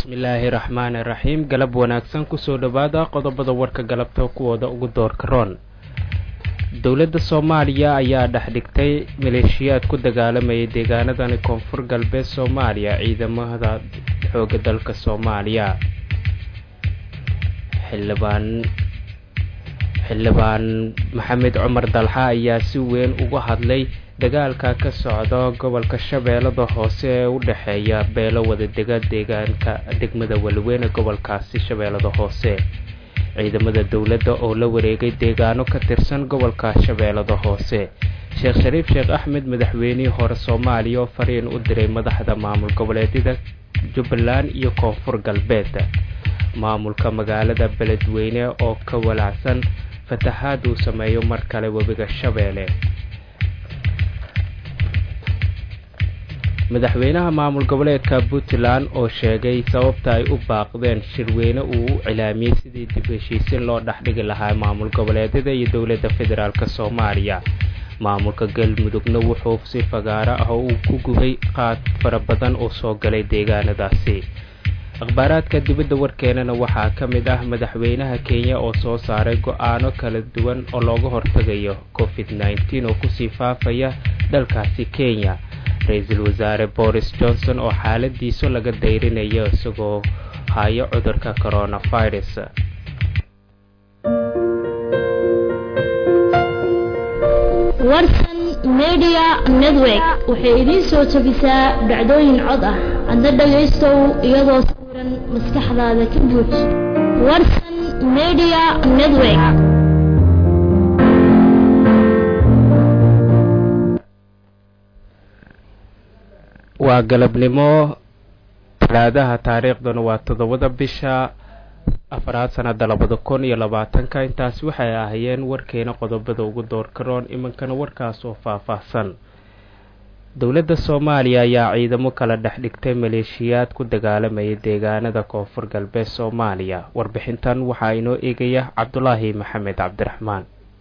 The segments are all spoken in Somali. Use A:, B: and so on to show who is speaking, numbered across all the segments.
A: bismillaahi raxmaani raxiim galab wanaagsan kusoo dhowaada qodobada warka galabta kuwooda ugu doorka roon dowladda soomaaliya ayaa dhex dhigtay maleeshiyaad ku dagaalamayay deegaanadani koonfur galbeed soomaaliya ciidamada xooga dalka soomaaliya xildhibaan xildhibaan maxamed cumar dalxa ayaa si weyn uga hadlay dagaalka ka socda gobolka shabeellada hoose ee u dhexeeya beelo wadadega deegaanka degmada weliweyne gobolkaasi shabeellada hoose ciidamada dowladda oo la wareegay deegaano ka tirsan gobolka shabeellada hoose sheekh shariif sheekh axmed madaxweynihii hore soomaaliya oo fariin u diray madaxda maamul goboleedyada jubbaland iyo koonfur galbeed maamulka magaalada beledweyne oo ka walaacsan fatahaad uu sameeyo mar kale webiga shabeelle madaxweynaha maamul goboleedka puntland oo sheegay sababta ay u baaqdeen shirweyne uu u cilaamiyey sidii dib heshiisin loo dhexdhigi lahaa maamul goboleedyada iyo dowladda federaalk soomaaliya maamulka galmudugna wuxuu si fagaaro ah oo uu ku gubay qaad fara badan oo soo galay deegaanadaasi akhbaaraadka dibadda warkeenana waxaa ka mid ah madaxweynaha kenya oo soo saaray go-aano kala duwan oo looga hortagayo covid nneteen oo kusii faafaya dalkaasi kenya ra-iisul wasaare boris johnson oo xaaladiisu laga dayrinayo isagoo hayo cudurka coronavirus
B: warsan media network waxay idiin soo jabisaa dhacdooyin cod ah adna dhagaystow iyadoo sawiran maskaxdaada ka buuj warsan media network
A: waa galabnimo talaadaha taariikhduna waa toddobada bisha afaraad sanada labada kun iyo labaatanka intaasi waxay ahaayeen warkeena qodobada ugu doorkaroon imankana warkaas oo faah-faahsan dowladda soomaaliya ayaa ciidamo kala dhex dhigtay maleeshiyaad ku dagaalamayay deegaanada koonfur galbeed soomaaliya warbixintan waxaa inoo eegaya cabdulaahi maxamed cabdiraxmaan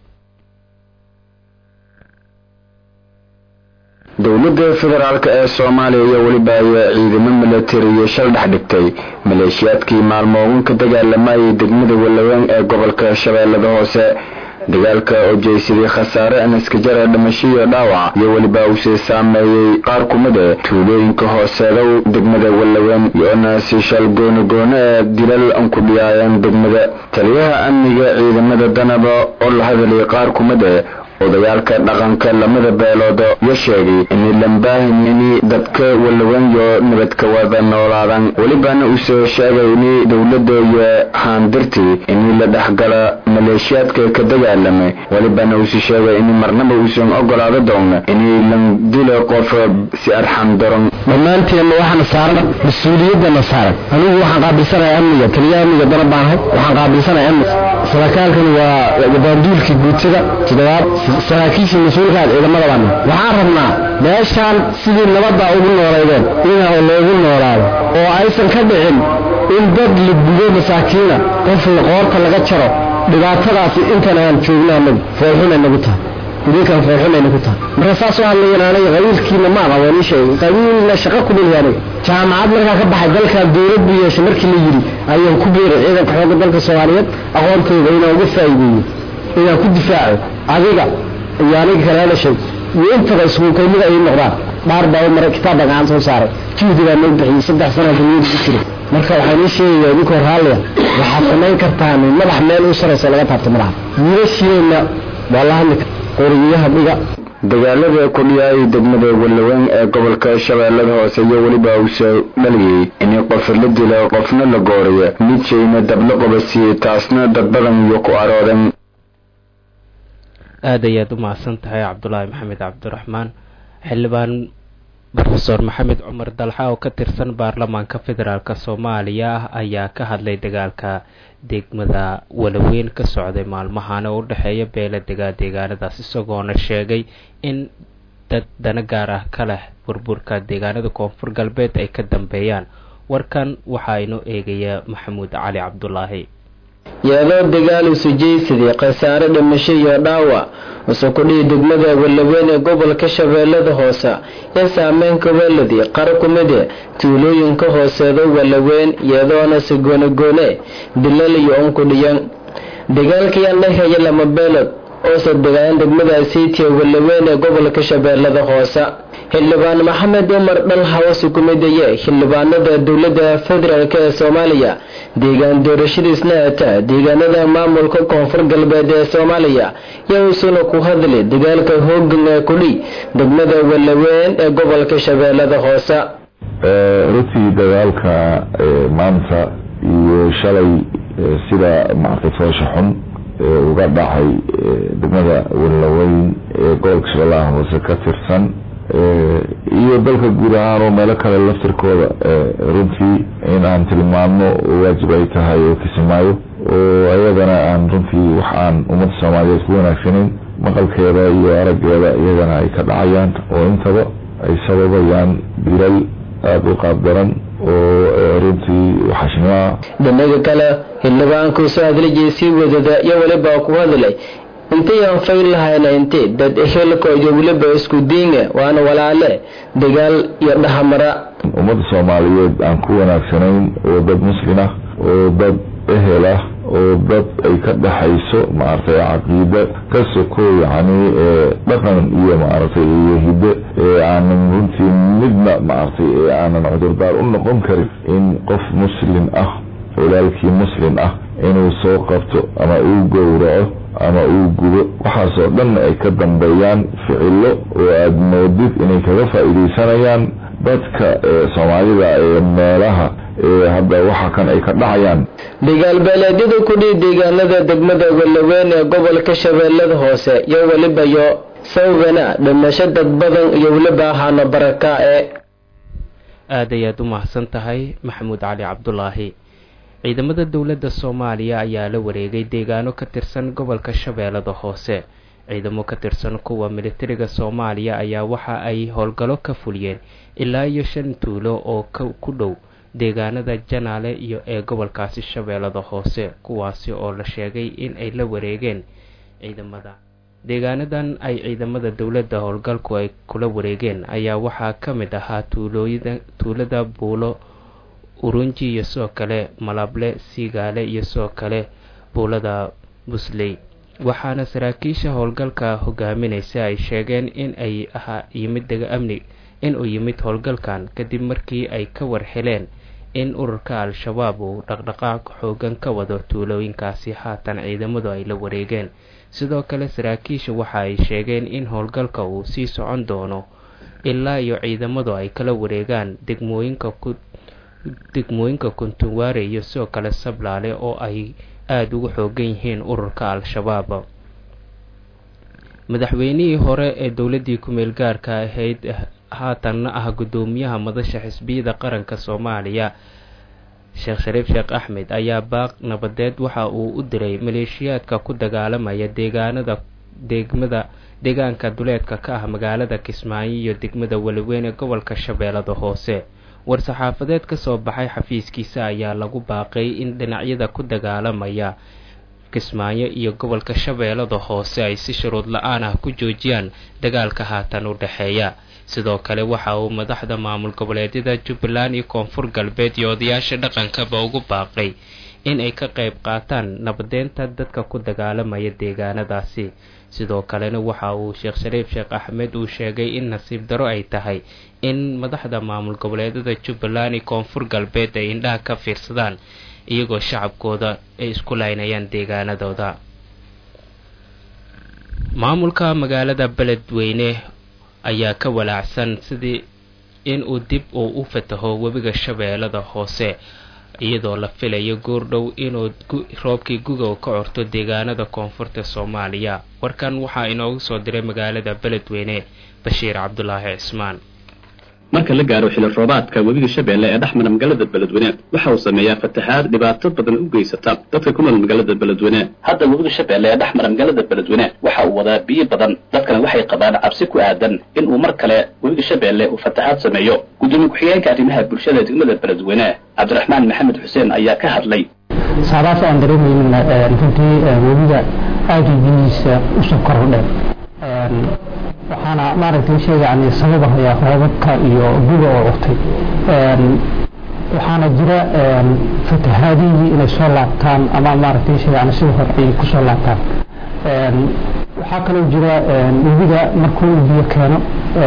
C: dowladda federaalk ee soomaaliya iyo weliba ayaa ciidamo milatariyo shal dhex dhigtay maleeshiyaadkii maalmoogan ka dagaalamayay degmada walaweyn ee gobolka shabeellada hoose dagaalka oo jeysaday khasaare anaskajara dhimasho iyo dhaawac iyo weliba uusii saameeyey qaar kumid e tuulooyinka hooseedow degmada walaweyn iyo-na si shal gooni gooni ee dilal an ku dhiyaayeen degmada taliyaha amniga ciidamada danaba oo la hadalay qaar kumid e odayaalka dhaqanka lamada beelood yo sheegay inay lambaahinini dadka walawenyo nabadka wada noolaadan welibana uusoo sheegay ini dowladda iyo haandirtii inii la dhexgala maleeshiyaadka ka dagaalamay welibana uuse sheegay in marnaba uusan ogolaado doona inay lan dilo qof si arxan daron
D: dhammaanteenna waxaana saaran mas-uuliyadana saaran anigu waxaan qaabilsanaya amniga taliya amniga dana baanahay waxaan qaabilsanaya amniga saraaaalkan waa baanduulkii guutada toddobaad saraakiishii mas-uulkaad ciidamada baana waxaan rabnaa meeshaan sidii nabadda ugu noolaydeen ina loogu noolaado oo aysan ka dhicin in dad la gudo masaakiina qof qoorta laga jaro dhibaatadaasi intan aan joogna anagu foolxunay nagu tahay idinkan foolxunay nagu tahay marka saasoo hadlayan aniga qabiilkiina ma aqaan waan ii sheegay qabiilna shaqa ku dhilhi aniga jaamacad markaa ka baxay dalkaa dowladdu yeeshay markii la yidhi ayaan ku beeray ciidanka xoogga dalka soomaaliyeed aqoontooda inaan uga faa'iideeyo inaan ku difaaco adiga iyo aniga kala dhashay iyo intaba iskuukaymida ay noqdaan dhaar baa mara kitaab baa gacan soo saaray juhdi baa noo bixiyey saddex sana duniyada ku jiray marka waxaan ii sheegayaa idinkoo raalliya waxaad samayn kartaan madax meel u saraysa laga taabto madaxa wiilashiina waa la hadli qoriyaha dhiga
C: dagaalada ku dhiyaayay degmada walaweyn ee gobolka shabeellada hoose iyo weliba uusoo dhaliyey in qof la dilo qofna la gooriyo midshayna dabla qobasiiyey taasna dad badan iyo ku aroodan
A: aada ayaad u mahadsan tahay cabdulaahi maxamed cabdiraxmaan xildhibaan rofeor maxamed cumar dalxa oo ka tirsan baarlamaanka federaalk soomaaliya ayaa ka hadlay dagaalka degmada walaweyn ka socday maalmahan oo u dhexeeya beela degaa deegaanadaas isagoona sheegay in dad dana gaar ah ka leh burburka deegaanada koonfur galbeed ay ka dambeeyaan warkan waxaa inoo eegaya maxamuud cali cabdulaahi
E: iyadoo dagaal usujaysadii khasaare dhimasho iyo dhaawac use kudhihi degmada walaweyn ee gobolka shabeellada hoose ee saameynka weladii qara ku mide tuulooyinka hooseeda walaweyn iyadoona si goonegoone dilal iyo unkudhiyan dagaalkayaan dhexeeya lama beelod oose degaan degmada siitiya walaweyn ee gobolka shabeellada hoose xildhibaan maxamed umar dhal hawasi ku midaye xildhibaanada dowladda federaalk ee soomaaliya deegaan doorashadiisna ata deegaanada maamulka koonfur galbeed ee soomaaliya yaa uusuna ku hadli dagaalka hoogan ee kudhi degmada walaweyn ee gobolka shabeellada hoose
F: runtii dagaalka maanta iyo shalay sida maartay foosha xun uga dhacay degmada walaweyn ee gobolka shabeellaha hoose ka tirsan iyo dalka guud ahaan oo meelo kale laftirkooda runtii in aan tilmaamno waajib ay tahay oo kisimaayo oo ayadana aan runtii wax aan ummadda soomaaliyeed ku wanaagsanayn maqalkeeda iyo araggeeda iyagana ay ka dhacayaan oo intaba ay sababayaan dilal aada u qaabdaran oo runtii waxashnimaa
E: dhinaga kale xildhibaanku soo hadlijay sii wadada iyo weliba ku hadlay intayaan fayl lahayna inti dad ehelko iyo weliba isku diinga waana walaale dagaal iyo dhahamara
F: ummadda soomaaliyeed aan ku wanaagsanayn oo dad muslin ah oo dad ehel ah oo dad ay ka dhaxayso maaragtay caqiida ka soko yacni dhaqan iyo maaragtay iyo hidde ee aanan runtii midna maaragtay ee aanan cudurdaar u noqon karin in qof muslin ah walaalkii muslim ah inuu soo qabto ama uu gowraco ama uu gudo waxaasoo dhan ay ka dambeeyaan ficilo oo aada moodid inay kaga faa'iidaysanayaan dadka soomaalida ee meelaha ee hadda waxa kan ay ka dhacayaan
E: dagaalbeeleedyada kudhii deegaanada degmada walaweyn ee gobolka shabeellada hoose iyo weliba yo sawgana dhimasho dad badan iyo weliba ahaano baraka ee
A: aad ayaad u mahadsan tahay maxamuud cali cabdulaahi ciidamada dowladda soomaaliya ayaa la wareegay deegaano ka tirsan gobolka shabeellada hoose ciidamo ka tirsan kuwa militariga soomaaliya ayaa waxa ay howlgallo ka fuliyeen ilaa iyo shan tuulo oo ku dhow deegaanada janaale iyo ee gobolkaasi shabeellada hoose kuwaasi oo la sheegay in ay la wareegeen ciidamada deegaanadan ay ciidamada dowladda howlgalku ay kula wareegeen ayaa waxaa ka mid ahaa tuulada buulo urunji iyo sidoo kale malable siigaale iyo sidoo kale buulada busley waxaana saraakiisha howlgalka hogaaminaysa ay sheegeen in ay ahaa yimid amni in uu yimid howlgalkan kadib markii ay ka war heleen in ururka al-shabaab uu dhaqdhaqaaq xoogan ka wado tuulooyinkaasi haatan ciidamadu ay la wareegeen sidoo kale saraakiisha waxa ay sheegeen in howlgalka uu sii socon doono ilaa iyo ciidamadu ay kala wareegaan degmooyinka ku degmooyinka kuntuwaare iyo sidoo kale sablaale oo ay aada ugu xoogan yihiin ururka al-shabaab madaxweynihii hore ee dowladdii ku-meel gaarka ahayd haatanna ah guddoomiyaha madasha xisbiyada qaranka soomaaliya sheekh shariif sheekh axmed ayaa baaq nabadeed waxa uu u diray maleeshiyaadka ku dagaalamaya deegaanada degmada deegaanka duleedka ka ah magaalada kismaayo iyo degmada weliweyn ee gobolka shabeellada hoose war-saxaafadeed ka soo baxay xafiiskiisa ayaa lagu baaqay in dhinacyada ku dagaalamaya kismaayo iyo gobolka shabeellada hoose ay si shuruud la-aan ah ku joojiyaan dagaalka haatan u dhexeeya sidoo kale waxa uu madaxda maamul goboleedyada jubbaland iyo koonfur galbeed iyo odayaasha dhaqankaba ugu baaqay in ay ka qayb qaataan nabadeynta dadka ku dagaalamaya deegaanadaasi sidoo kalena waxa uu sheekh shariif sheekh axmed uu sheegay in nasiib daro ay tahay in madaxda maamul goboleedyada jubbaland iyo koonfur galbeed ay indhaha ka fiirsadaan iyagoo shacabkooda ay isku laynayaan deegaanadooda maamulka magaalada beledweyne ayaa ka walaacsan sidii in uu dib uu u fataho webiga shabeellada hoose iyadoo la filayo goordhow inuu roobkii guga ka corto deegaanada koonfurta soomaaliya warkan waxaa inoogu soo diray magaalada beledweyne bashiir cabdulaahi cismaan
G: marka la gaaro xili roobaadka webiga shabeelle ee dhexmara magaalada beledweyne waxa uu sameeyaa fatahaad dhibaato badan u geysata dadka ku nool magaalada beledweyne hadda webiga shabeelle ee dhexmara magaalada beledweyne waxa uu wadaa biyo badan dadkana waxay qabaan cabsi ku aadan in uu mar kale webiga shabeelle uu fatahaad sameeyo gudoomiye ku-xigeenka arrimaha bulshada degmada beledweyne cabdiraxmaan maxamed xuseen ayaa ka hadlay
H: saadaas aan dareemaynana runtii webiga aada biyihiisa usoo korodhe waxaana maaragtay shay yani sababahaya roobabka iyo guga oo curtay waxaana jira fatahaadihii inay soo laabtaan ama maaragtay shay yani sida hore ay kusoo laabtaan waxaa kaloo jira webiga markuu biyo keeno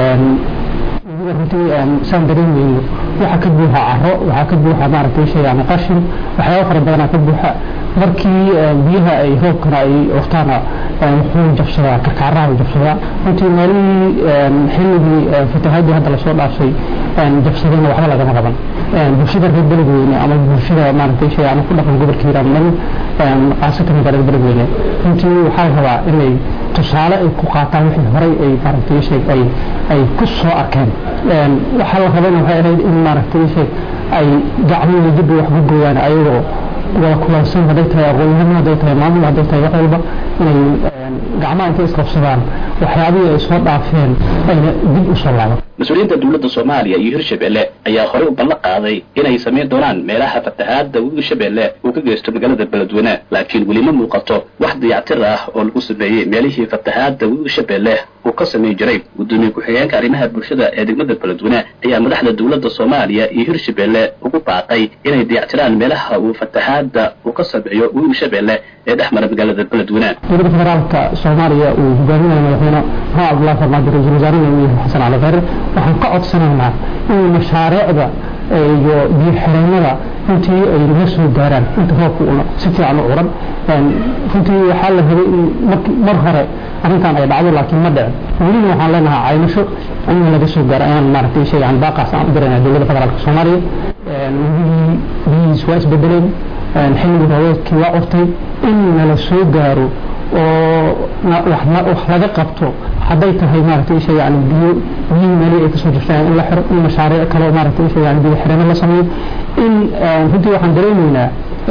H: webiga runtii saan dareemayno waxaa ka buuxa caro waxaa ka buuxa maaragtay shay yani qashin waxyaaba fara badanaa ka buuxa markii biyaha ay roobkana ay urtaana wuxuu jabsadaa karkaaraha jabsadaa runtii meelihii xilligii fatahaadii hadda lasoo dhaafay jabsadana waxba lagama qaban bulshada reer beledweyne ama bulshada maaragtay shay yani ku dhaqan gobolka hiiraan dhan khaasatan magaalada beledweyne runtii waxaa la rabaa inay tusaale ay ku qaataan wixii horay ay maaragtay shay ay ay ku soo arkeen waxaa la rabana waxay ahayd in maaragtay shay ay gacmihii dib wax ku gooyaan ayagoo wada kulansan hadday tahay aqoonyahano hadday tahay maamul hadday tahay wax walba inay gacmaha intay isqabsadaan waxyaabihii ay soo dhaafeen ayna dib u soo laaban
G: mas-uuliyiinta dowladda soomaaliya iyo hirshabelle ayaa horey u ballan qaaday inay samayn doonaan meelaha fatahaadda webiga shabeelle uu ka geysto magaalada beledweyne laakiin weli ma muuqato wax dayactir ah oo lagu sameeyey meelihii fatahaadda webiga shabeelle uu ka samayn jiray guddoomiye ku-xigeenka arrimaha bulshada ee degmada beledweyne ayaa madaxda dowladda soomaaliya iyo hirshabelle ugu baaqay inay dayactiraan meelaha uu fatahaadda uu ka sameeyo webiga shabeelle ee dhex mara magaalada beledweyne
H: dowladda federaalka soomaaliya uu hogaaminayo madaxweyne maxamed cabdullahi farmaajo ra-iisul wasaarena uu yahay xasan cali khayre waxaan ka codsanaynaa in mashaariicda iyo biyo xireenada runtii ay naga soo gaaraan inta roobka una si fiican u curan runtii waxaa la rabay in mar hore arrintan ay dhacdo laakiin ma dhicin welina waxaan leenahay caymasho in laga soo gaaro ayaan maaragtay sheegan baaqaas aan u diraynaa dowladda federaalka soomaaliya webigii biyihiis waa isbedeleen xilligii roobeedkii waa curtay in nala soo gaaro oo wax laga qabto hadday tahay maaragtay shay yani biyo biyihii meelihii ay kasoo jirtaan in la xiro in mashaariic kale maaragtay shay yani biyo xirano la sameeyo in runtii waxaan dareemaynaa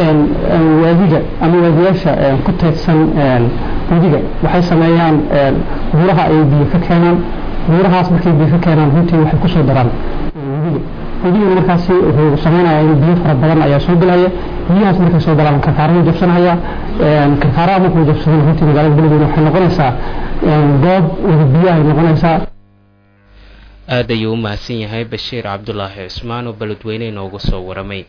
H: waadiga ama waadiyaasha ku teedsan wadiga waxay sameeyaan buuraha ay biyo ka keenaan buurahaas markay biyo ka keenaan runtii waxay kusoo daraan wadiga wadigana markaasi wuxuu sameynaya in biyo fara badan ayaa soo gelaya biyahaas markay soo galaan karkaarahuu jabsanaya karkaaraha markuu jabsadana runtii magaalada beledweyne waxay noqonaysaa goob wada biyahay noqonaysaa
A: aad ayuu u mahadsan yahay bashiir cabdulaahi cusmaan oo beledweyne inoogu soo waramay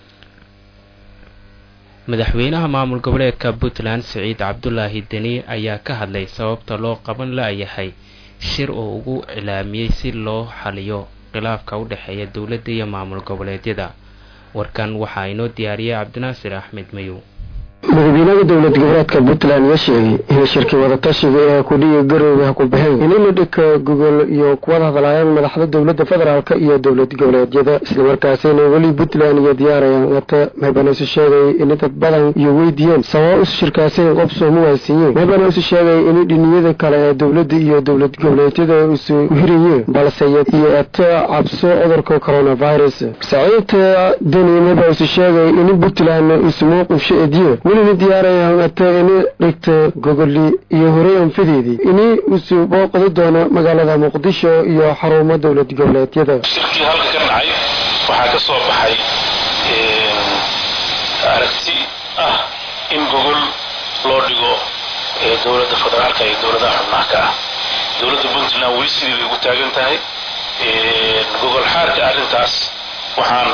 A: madaxweynaha maamul goboleedka puntland siciid cabdulaahi deni ayaa ka hadlay sababta loo qaban la-yahay shir oo ugu cilaamiyey si loo xaliyo khilaafka u dhexeeya dowladda iyo maamul goboleedyada warkan waxaa inoo diyaariyay cabdinaasir axmed mayow
I: madaxweynaha dowlad goboleedka puntland ayaa sheegay in shirkii wadatashiga ee kudhiga garoowe ha ku baxeen in la dhika gogol iyo kuwada hadlaayaan madaxda dowladda federaalk iyo dowlad goboleedyada islamarkaasina weli puntland iyo diyaarayaan wata meebana isu sheegay in dad badan iyo weydiiyeen sababo isu shirkaaseen qof sooma waaysiiyeen meebana isu sheegay in dhiniyada kale ee dowladda iyo dowlad goboleedyada isu hirayeen balse iyo eta cabso cudurka coronavirus saciidta deni meeba isu sheegay in puntland isu mowqifsha ediye welina diyaarayaan ata ini dhigta gogoli iyo horey anfadeedii ini isu booqdi doono magaalada muqdisho iyo xarumo dowlad goboleedyada
J: shirkii halka ka dhacay waxaa ka soo baxay aragti ah in gogol loo dhigo dowladda federaalka iyo dowladaha xubnaha ka ah dowladda puntland weli sidii bay ugu taagan tahay gogol xaarka arrintaas waxaan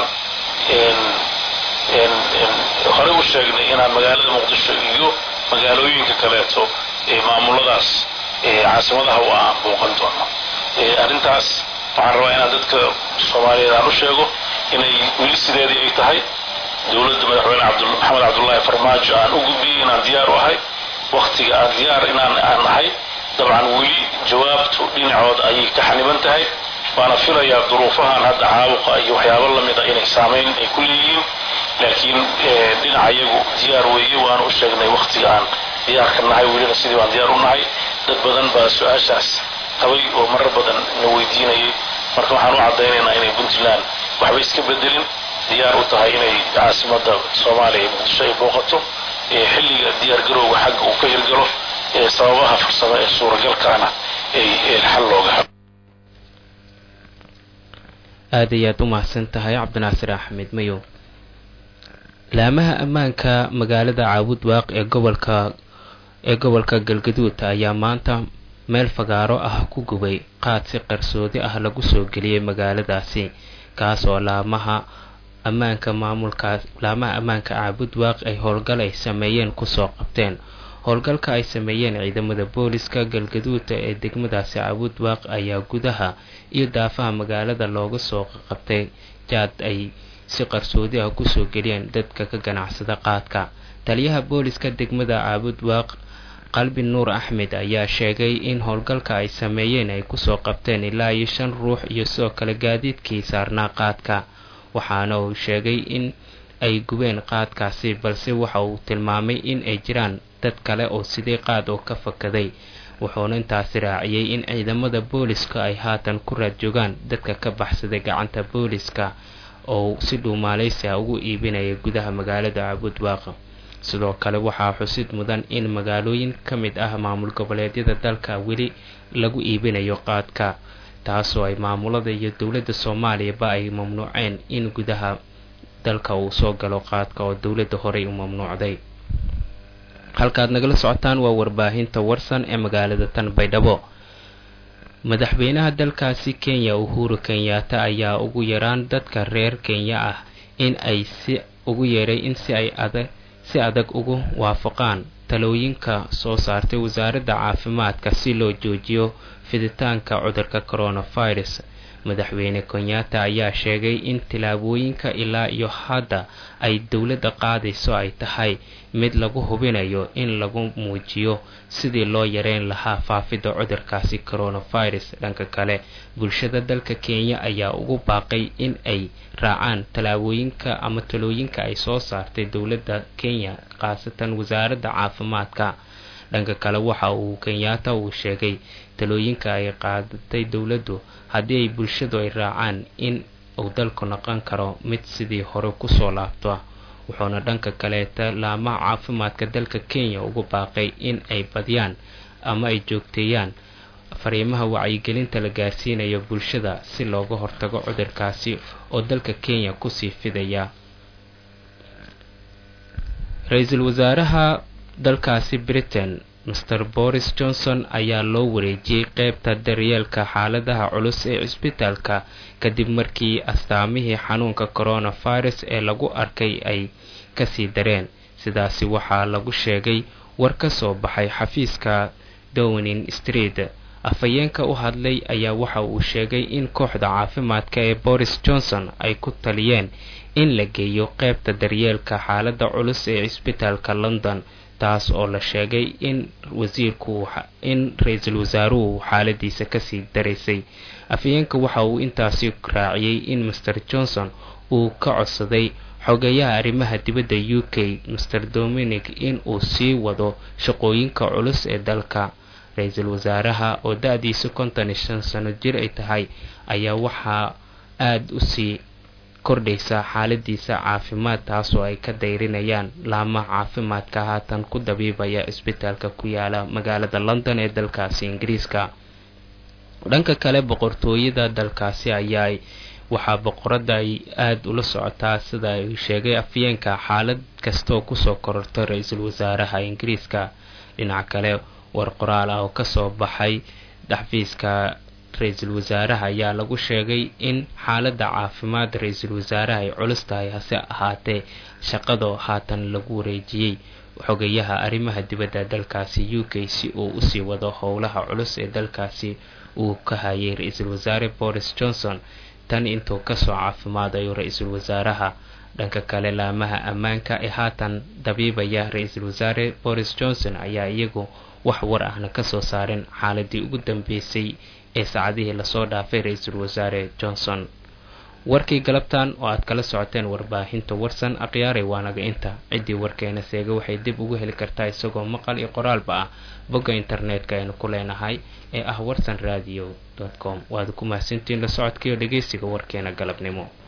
J: horey u sheegnay inaan magaalada muqdisho iyo magaalooyinka kaleeto maamuladaas caasimadaha u aan booqan doono arrintaas waxaan rabaa inaan dadka soomaaliyeed aan u sheego inay weli sideedii ay tahay dowladda madaxweyne maxamed cabdullaahi farmaajo aan u gudbiyey inaan diyaar u ahay waktiga aan diyaar inaan aan nahay dabcan weli jawaabtu dhinacood ayay ka xaniban tahay waana filayaa duruufahan hadda caabuqa iyo waxyaabo lamid a inay saamayn ay ku leeyihiin laakiin dhinaca iyagu diyaar weeye waanu u sheegnay waktiga aan diyaarka nahay welina sidii baan diyaar u nahay dad badan baa su-aashaas qabay oo marar badan na weydiinayay marka waxaan u caddaynaynaa inay puntland waxba iska bedelin diyaar u tahay inay caasimada soomaaliya muqdisho ay booqato xilliga diyaar garowga xagga uu ka hirgalo sababaha farsamo ee suuragalkaana ay xal looga helo
A: aad ayaad u mahadsan tahay cabdinaasir axmed mayow laamaha ammaanka magaalada caabud waaq ee gobolka ee gobolka galgaduud ayaa maanta meel fagaaro ah ku gubay qaad si qarsoodi ah lagu soo geliyey magaaladaasi kaas oo laamaha ammaanka maamulkaas laamaha ammaanka caabud waaq ay howlgal ay sameeyeen kusoo qabteen howlgalka ay sameeyeen ciidamada booliska galgaduuda ee degmadaasi caabud waaq ayaa gudaha iyo daafaha magaalada looga soo qabtay jaad ay si qarsoodi ah kusoo geliyeen dadka ka ganacsada qaadka taliyaha booliska degmada caabud waaq qalbi nuur axmed ayaa sheegay in howlgalka ay sameeyeen ay kusoo qabteen ilaa iyo shan ruux iyo sidoo kale gaadiidkii saarnaa qaadka waxaana uu sheegay in ay gubeen qaadkaasi balse waxa uu tilmaamay in ay jiraan dad kale oo sidii qaad oo ka fakaday wuxuuna intaasi raaciyey in ciidamada booliska ay haatan ku raad joogaan dadka ka baxsaday gacanta booliska oo si dhuumaaleysi ah ugu iibinaya gudaha magaalada caabud waaq sidoo kale waxaa xusid mudan in magaalooyin ka mid ah maamul goboleedyada dalka weli lagu iibinayo qaadka taasoo ay maamulada iyo dowladda soomaaliyaba ay mamnuuceen in gudaha dalka uu soo galo qaadka oo dowladda horey u mamnuucday halkaad nagala socotaan waa warbaahinta warsan ee magaalada tan baydhabo madaxweynaha dalkaasi kenya uhuru kenyaata ayaa ugu yaraan dadka reer kenya ah in ay si ugu yeeray in si ay adag si adag ugu waafaqaan talooyinka soo saartay wasaaradda caafimaadka si loo joojiyo fiditaanka cudurka coronavirus madaxweyne kenyaata ayaa sheegay in tillaabooyinka ilaa iyo hadda ay dowladda qaadayso ay tahay mid lagu hubinayo in lagu muujiyo sidii loo yareyn lahaa faafidda cudurkaasi coronavirus dhanka kale bulshada dalka kenya ayaa ugu baaqay in ay raacaan tallaabooyinka ama talooyinka ay soo saartay dowladda kenya khaasatan wasaaradda caafimaadka dhanka kale waxa uu kenyaata uu sheegay talooyinka ay qaadatay dowladdu haddii ay bulshadu ay raacaan in uu dalku noqon karo mid sidii hore kusoo laabto wuxuuna dhanka kaleeta laamaha caafimaadka dalka kenya ugu baaqay in ay badiyaan ama ay joogteeyaan fariimaha wacyigelinta la gaarsiinayo bulshada si looga hortago cudurkaasi oo dalka kenya kusii fidaya ra-iisul wasaaraha dalkaasi britain master boris johnson ayaa loo wareejiyey qeybta daryeelka xaaladaha culus ee cisbitaalka kadib markii astaamihii xanuunka coronavirus ee lagu arkay ay kasii dareen sidaasi waxaa lagu sheegay war ka soo baxay xafiiska downing street afhayeenka u hadlay ayaa waxa uu sheegay in kooxda caafimaadka ee boris johnson ay ku taliyeen in la geeyo qeybta daryeelka xaalada culus ee cisbitaalka london taas oo la sheegay in wasiirku in ra-iisul wasaaruhu xaaladiisa kasii daraysay afhayeenka waxa uu intaasi raaciyey in master johnson uu ka codsaday xogeyaha arrimaha dibadda u k master dominic in uu sii wado shaqooyinka culus ee dalka ra-iisul wasaaraha oo da-diisa konton iyo shan sano jir ay tahay ayaa waxaa aada u sii kordhaysa xaaladiisa caafimaad taasoo ay ka dayrinayaan laamaha caafimaadka haatan ku dabiibaya isbitaalka ku yaala magaalada london ee dalkaasi ingiriiska dhanka kale boqortooyada dalkaasi ayaa waxaa boqorada ay aada ula socotaa sida ay sheegay afyeenka xaalad kastaoo kusoo kororta ra-iisul wasaaraha ingiriiska dhinaca kale war qoraal ah oo kasoo baxay xafiiska ra-iisul wasaaraha ayaa lagu sheegay in xaaladda caafimaad ra-iisul wasaaraha ay culus tahay hase ahaatee shaqadoo haatan lagu wareejiyey xogayaha arrimaha dibadda dalkaasi u k si uu usii wado howlaha culus ee dalkaasi uu ka hayay ra-iisul wasaare boris johnson tan intuu kasoo caafimaadayo ra-iisul wasaaraha dhanka kale laamaha ammaanka ee haatan dabiibaya ra-iisul wasaare boris johnson ayaa iyagu wax war ahna kasoo saarin xaaladii ugu dambeysay ee saacadihii lasoo dhaafay ra-iisul wasaare johnson warkii galabtan oo aad kala socoteen warbaahinta warsan akhyaaray waanaga inta ciddii warkeena seega waxay dib ugu heli kartaa isagoo maqal iyo qoraalba ah bogga internetka aynu ku leenahay ee ah warsan radio com waad ku mahadsantiin la socodkaiyo dhegeysiga warkeena galabnimo